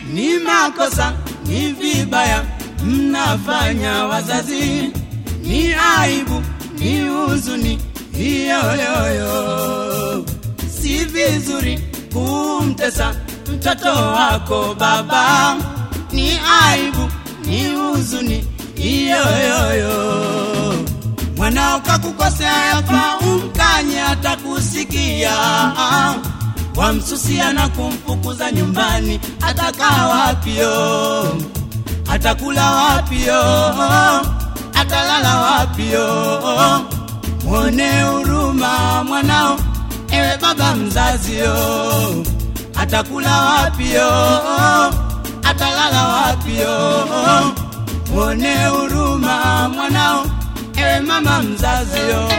ni makosa, ni vibaya mnafanya wazazi, ni aibu, ni huzuni hiyoyoyo. Si vizuri kumtesa mtoto wako baba, ni aibu, ni huzuni hiyoyoyo. Mwanao kakukosea, yafaa umkanye, atakusikia wamsusia na kumfukuza nyumbani, atakaa wapio? Atakula wapio? Atalala wapio? Mwone huruma mwanao, ewe baba mzazio. Atakula wapio? Atalala wapio? Mwone huruma mwanao, ewe mama mzazio.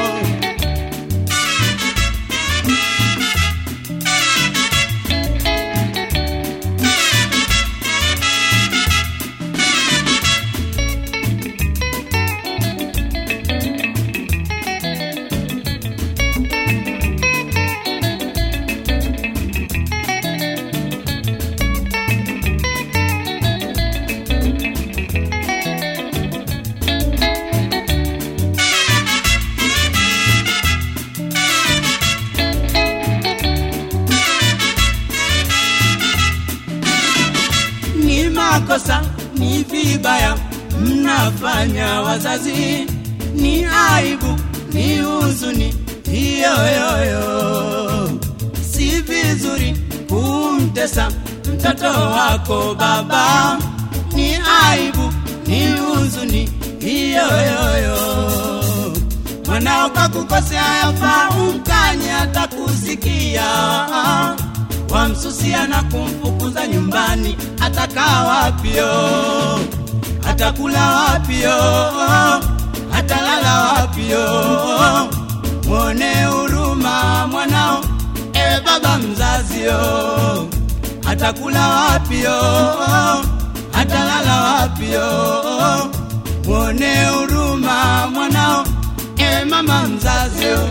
ni makosa, ni vibaya mnafanya wazazi, ni aibu, ni huzuni hiyoyoyo. Si vizuri kumtesa mtoto wako baba, ni aibu, ni huzuni hiyoyoyo. Mwanao kakukosea, yafaa umkanye, atakusikia wamsusia na kumfukuza nyumbani, atakaa wapio? Atakula wapio? Atalala wapio? Mwone huruma mwanao, ewe baba mzazio. Atakula wapio? Atalala wapio? Mwone huruma mwanao, ewe mama mzazio.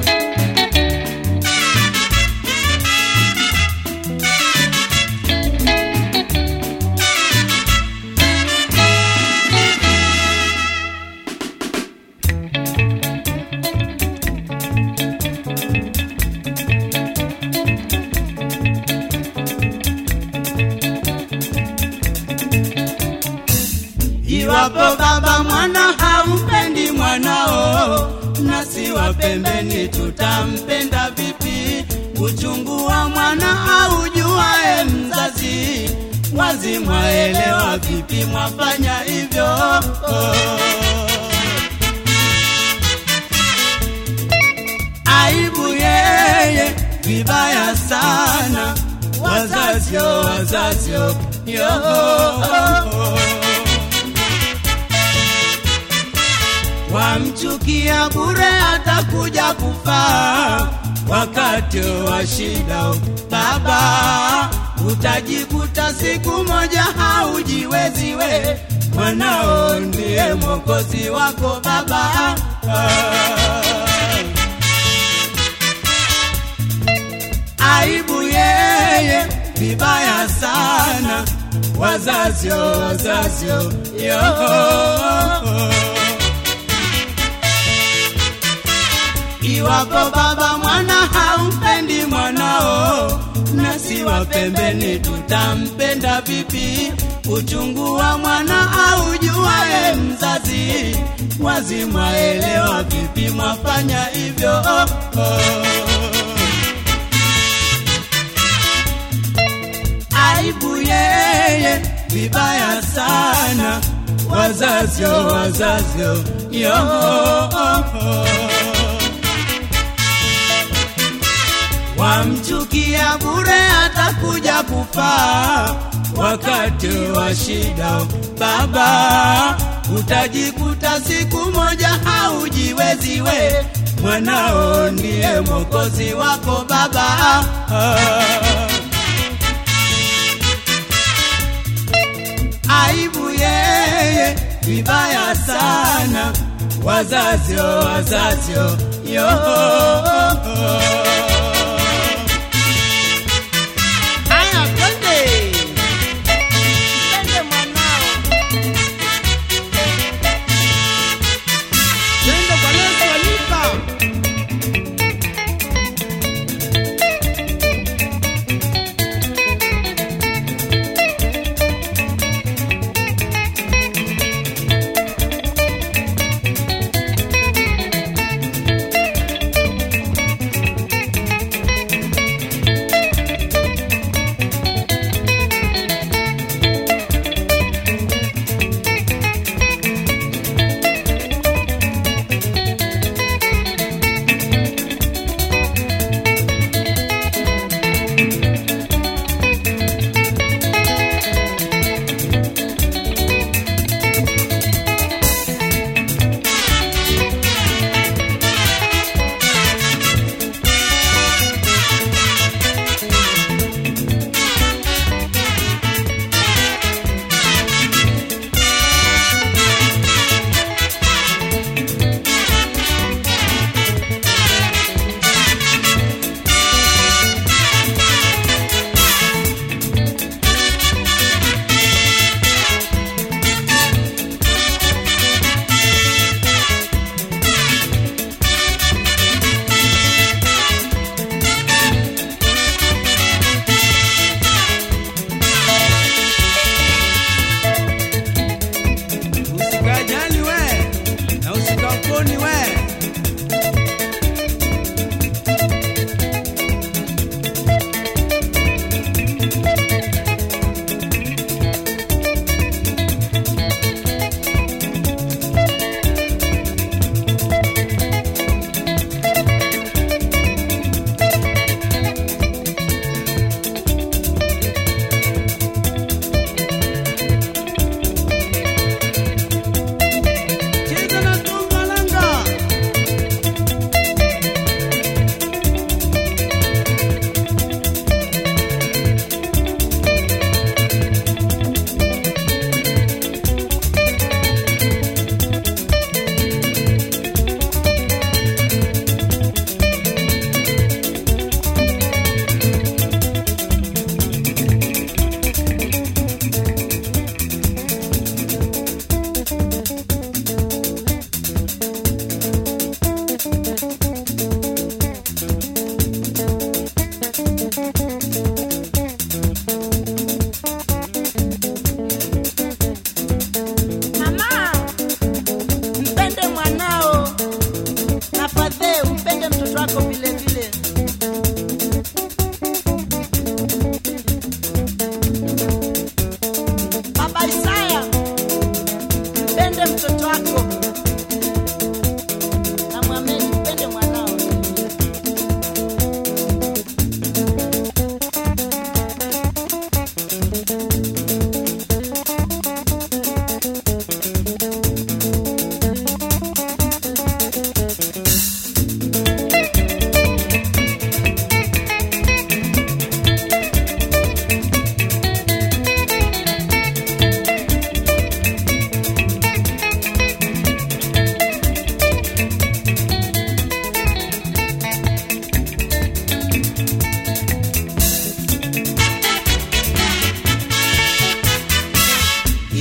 Iwapo baba mwana hampendi mwanao, nasi wa pembeni tutampenda vipi? Uchungu wa mwana aujuae mzazi, wazi mwaelewa vipi mwafanya hivyo? Aibu yeye, vibaya sana, wazazio wazazio yo wamchukia bure, atakuja kufa wakati wa shida. Baba, utajikuta siku moja haujiwezi we, mwanao ndiye mwokozi wako baba. Aibu yeye, vibaya sana, wazazio wazazio yo Iwapo baba mwana haumpendi mwanao, nasi wa pembeni tutampenda vipi? Uchungu wa mwana aujuae mzazi, wazi mwaelewa vipi mwafanya hivyo? Oh, oh. Aibu yeye, vibaya sana, wazazio wazazio yo oh, oh. wamchukia bure, atakuja kufa wakati wa shida. Baba, utajikuta siku moja haujiwezi we, mwanao ndiye mwokozi wako baba. Aibu yeye, vibaya sana, wazazio wazazio yo Aya, twende.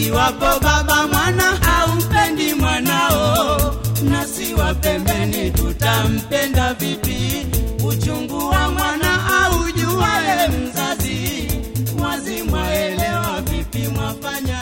iwapo baba mwana haumpendi mwanao, nasi wa pembeni tutampenda vipi? Uchungu wa mwana aujuaye mzazi, wazi mwaelewa vipi mwafanya